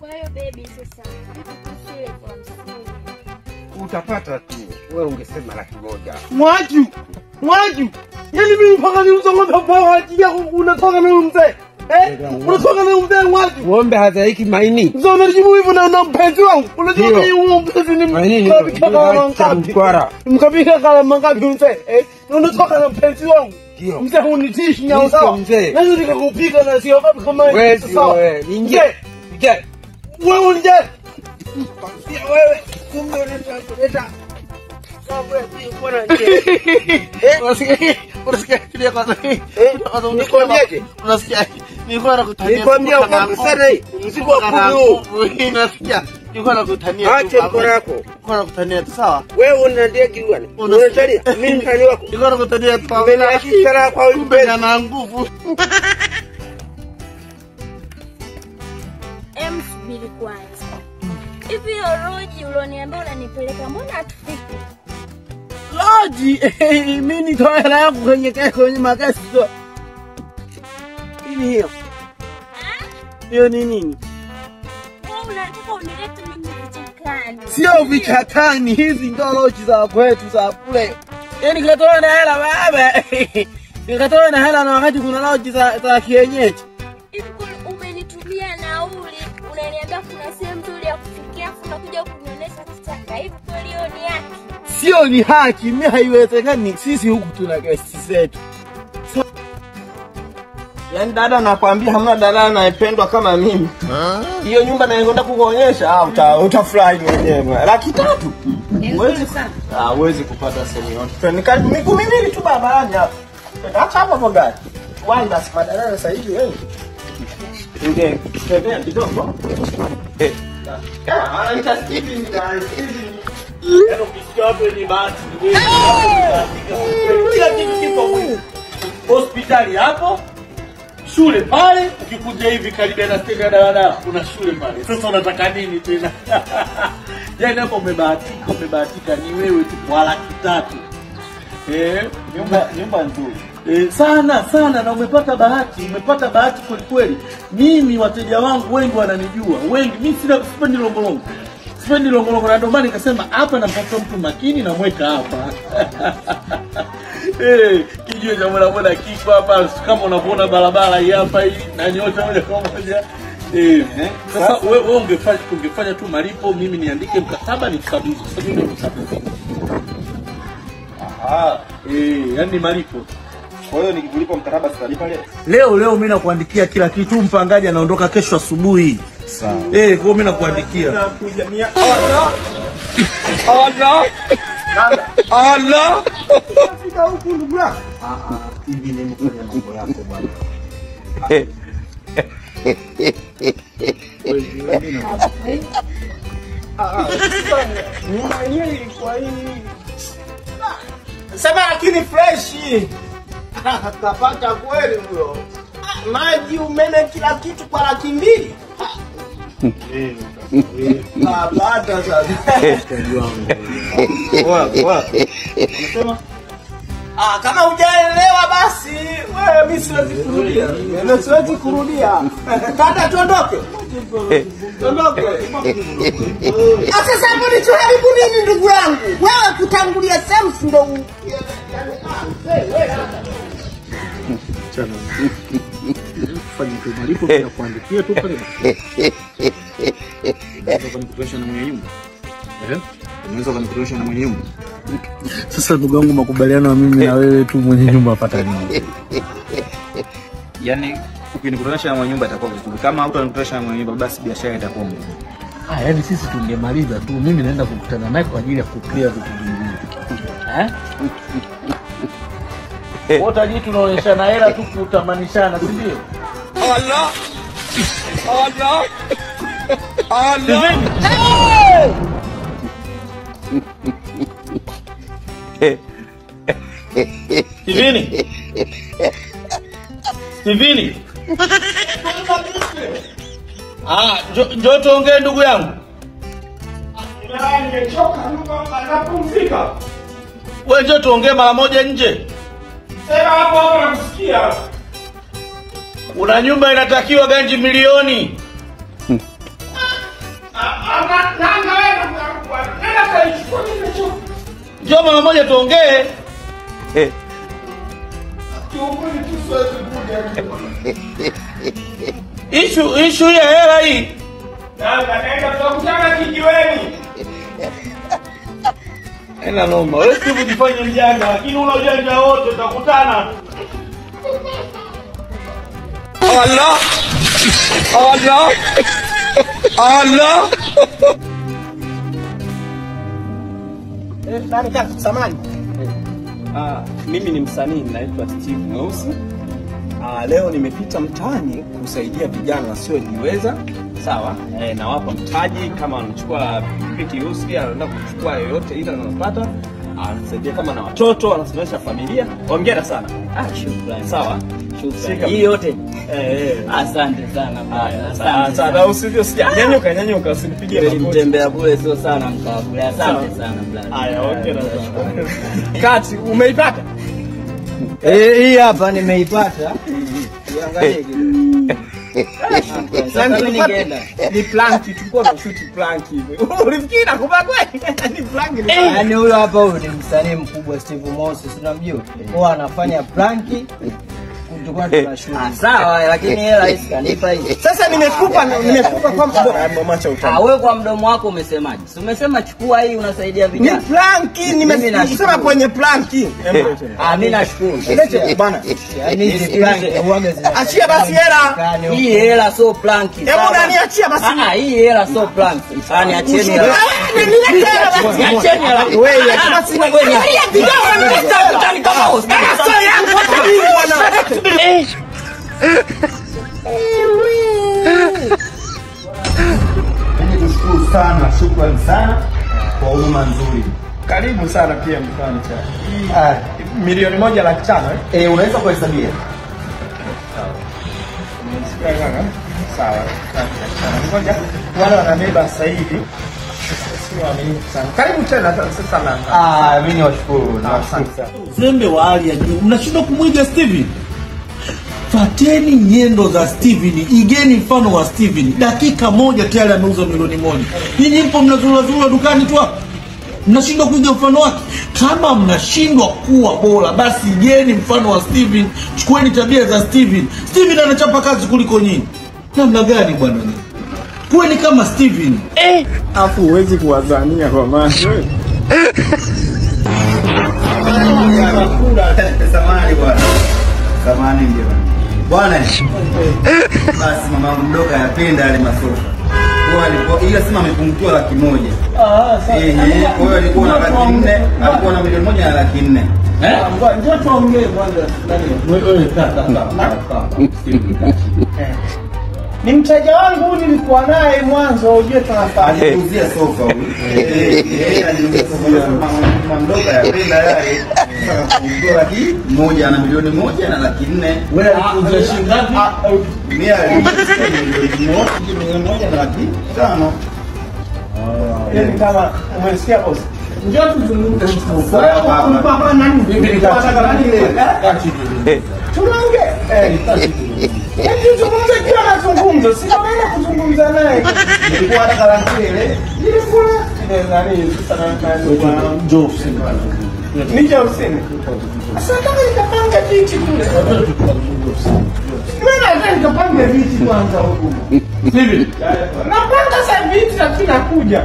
Kwa hiyo baby, sasa vipi kuhusu ile elfu hamsini? Utapata tu. Wewe ungesema laki moja. Mwaju, mwaju, yaani mimi mpaka niuze ng'ombe kwa ajili yako unatoka na huyu mzee eh? Unatoka na huyu mzee mwaju. Ng'ombe hazaiki maini. Sasa unajibu hivyo na na mpenzi wangu. Unajua Ndio. mimi huyo mpenzi ni Maini mkapika kala cha mangapi? mkwara. Mkapika kala mangapi mzee eh? Na unatoka na mpenzi wangu. Ndio. Mzee hunitishi nyao Ndio, sawa. mzee. Naweza nikakupika na sio wapi kama hivi. Wewe Sawa. wewe. Ingie. Mzee, Ingie. Wewe unje. Pia wewe. Kumbe unataka kuleta. Unasikia? Unasikia kile kwanza. Nikwambiaje? Unasikia? Nilikuwa nakutania. Nikwambia tu kana uko sana hii. Mzigo wa kana kudu. nguvu. Unasikia? Nilikuwa nakutania. tu Acha kama- mkono wako. Nilikuwa nakutania tu sawa. Wewe una ndege bwana. Unasikia? Unatalia. Mimi mtani wako. Nilikuwa nakutania tu kama- Mbele ya kishara kwa huyu Kumbe mpenzi. ana nguvu. Em, subiri kwanza. Hivi hiyo roji ulioniambia unanipeleka, mbona hatufiki? Loji, mimi nitoa hela yangu kwenye kwenye makesi. Nini hiyo? Hiyo ni nini? Wewe unataka unilete mimi vichakani? Sio vichakani, hizi ndo loji za kwetu za kule. Yaani katoa na hela baba. Nikatoa na hela na wakati kuna loji za za kienyeji. Hivi kweli umenitumia nauli, unaniambia kuna sehemu nzuri ya kufikia, afu unakuja kunionyesha kichaka. Hivi kweli hiyo ni haki? Sio ni haki, mimi haiwezekani. Sisi huku tuna gesti zetu. Yaani dada nakwambia hamna dada anayependwa kama mimi. Hiyo nyumba naenda kukuonyesha ah uta utafurahi mwenyewe. Laki tatu. Huwezi ah huwezi kupata sehemu yote. Ni karibu miguu miwili tu barabarani hapo. Acha hapo hapo gari. Why basi badala sasa hivi wewe. Inge tembea kidogo. Eh. Ah, anaita Steven guys. Steven. Yaani ukisikia hapo ni bahati. Kila kitu kipo mwingi. Hospitali hapo shule pale, ukikuja hivi karibia na stendi ya daladala kuna shule pale. Sasa unataka nini tena? Yaani hapo umebahatika, umebahatika ni wewe tu kwa laki tatu. Eh, nyumba nyumba nzuri. Eh, sana sana na umepata bahati, umepata bahati kweli kweli. Mimi wateja wangu wengi wananijua, wengi. Mimi sina sipendi longolongo. Sipendi longolongo na ndio maana nikasema hapa nampata mtu makini na mweka hapa. Eh, kijue cha bodaboda kiko hapa kama unavyoona barabara hii hapa hii na nyota moja kwa moja. Eh, sasa wewe we ungefanya ungefanya tu malipo, mimi niandike mkataba nikukabidhi. Sasa mimi ndio mkabidhi. Ah, eh, yani malipo. Kwa hiyo nikikulipa mkataba sitalipa leo. Leo leo mimi nakuandikia kila kitu, mpangaji anaondoka kesho asubuhi. Sawa. Eh, kwa hiyo mimi nakuandikia. Allah! Fika huku ndugu yangu. Ah ah, hivi ni mfanya mambo yako bwana. Nyumba yenyewe ilikuwa hii. Sema lakini fresh. Kapata kweli huyo. Ah, Maji, umeme, kila kitu kwa laki mbili. Ah, bata sasa. Wapi, wapi? Unasema? Ah, kama hujaelewa basi wewe mimi siwezi kurudia. Mimi siwezi kurudia. Kata tuondoke. Tuondoke. Ah, sasa hapo ni tuharibu nini ndugu yangu? Wewe kutangulia self ndo u- yaani, ah, wewe, wewe, Fanya tu malipo bila kuandikia tu pale. Unaweza kunikutosha na mwenye nyumba? Eh? Unaweza kunikutosha na mwenye nyumba? Sasa ndugu yangu, makubaliano ya mimi na wewe tu mwenye nyumba apata nini? Yaani ukinikutanisha na mwenye nyumba itakuwa vizuri. Kama hutanikutanisha na mwenye nyumba basi biashara itakuwa ngumu. Ah, yani sisi tungemaliza tu, mimi naenda kukutana naye kwa ajili ya kuclear vitu vingine. Eh? Wote hadi tunaonyeshana hela tu kutamanishana, si ndio? Allah! Allah! Allah! Steveni. Steveni. Ah, njo- njoo tuongee ndugu yangu. Nimechoka, napumzika. Wewe njoo tuongee mara moja nje. Sema hapo hapo nakusikia. Una nyumba inatakiwa ganji milioni. Njoo mara moja tuongee. Ishu ishu ya hela hii. Ena noma. Wewe Steve jifanye mjanja lakini una ujanja wote utakutana. Allah. Allah. Allah. Nani kaka samani? Ah, mimi ni msanii naitwa Steve Mweusi. Ah, leo nimepita mtaani kusaidia vijana wasiojiweza. Sawa, eh, nawapa mtaji kama wanachukua pikipiki uski, anaenda kuchukua yoyote ile anapata, anasaidia kama na watoto, anasomesha familia. Hongera sana. Ah, shukrani. Sawa. Shukrani. Shika. Hii yote. Eh, eh. Asante sana. Haya, bwana. asante Asante sana. sana. Usivyo sija. Nyanyuka, nyanyuka, usinipigie Kweli magoti. mtembea bure sio sana mkaa bure. Asante sana brother. Haya, hongera sana. Kati, umeipata? Eh, hii hapa nimeipata. Iangalie kidogo. Sasa mimi ningeenda. Ni planki, tulikuwa tunashuti planki hivi. Ulifikiri nakupa kweli? Ni planki. ni Yaani huyo hapa huyu ni msanii mkubwa Steve Moses, unamjua? Huwa anafanya pranki tulikuwa tunashuti. Ah, sawa lakini hela hii kanipa hii. Sasa nimekupa nimekupa kwa mdomo. Mamacha Ah, utamu. wewe kwa mdomo wako umesemaje? Si umesema chukua hii unasaidia Ni vijana. planki, Mimi nimesema nashukuru. kwenye planki. Ah, mimi nashukuru. Lete bana. Yaani hizi pranki huwaga zina Achia basi hela. Hii hela sio planki. Hebu sawa? nani achia basi. Ah, ah, hii hela sio planki. Ah, niachieni hela. Ah, niletee hela basi. Niacheni hela. Wewe, basi Wewe, wewe. niacheni. Nitakutani kama hospitali. Mimi tushukuru sana, shukrani sana kwa huduma nzuri. Karibu sana pia mfano cha. Ah, Milioni moja laki tano eh? eh, unaweza kuhesabia? Sikia kaka. Sawa. Ngoja wale wanabeba sasa hivi. Sio waaminifu sana. Karibu tena sasa sana. Ah, mimi niwashukuru. Asante sana. Uzembe wa hali ya juu. Mnashindwa kumwiga Steven. Fateni nyendo za Steven, igeni mfano wa Steven. Dakika moja tayari ameuza milioni moja. Nyinyi mpo mnazurazura dukani tu hapo. Mnashindwa kuiga mfano wake. Kama mnashindwa kuwa bora, basi igeni mfano wa Steven. Chukueni tabia za Steven. Steven anachapa kazi kuliko nyinyi. Namna gani bwana nyinyi? Kuweni kama Steven. Afu huwezi kuwazania kwa maana. Samahani bwana. Samahani ndio. Bwana. Basi mamangu mdogo ayapenda yale masofa. Kwa alikuwa ila sema amepungukiwa laki moja. Ah, sasa. Eh, eh, kwa hiyo alikuwa na laki nne, alikuwa na milioni moja na laki nne. Njoo tuongee kwanza. Eh. Ni mteja wangu huyu nilikuwa naye mwanzo, ujue tunafahamu. Aliuzia sofa huyu. Eh, eh, aliuzia sofa huyu. Mama mdogo ayapenda yale. Sasa amepungukiwa laki moja na milioni moja na laki nne. Wewe alikuuzia shilingi ngapi? Mimi aliuzia milioni moja, milioni moja na laki tano. Yaani kama umesikia boss. Njoo tuzungumze. Sawa, Wewe baba. ulikuwa hapa nani? Ulikuwa unataka nani leo? Tunaongea. Eh. Yaani tuzungumze kila mazungumzo. Sina maana kuzungumza naye. Nilikuwa nataka laki ile. Nilikuwa ile nani sasa na na Njoo ofisini. Nije ofisini. Sasa kama nikapanga viti kule. Mimi nataka nikapanga viti kwanza huku. Steven, Napanga sasa viti lakini nakuja.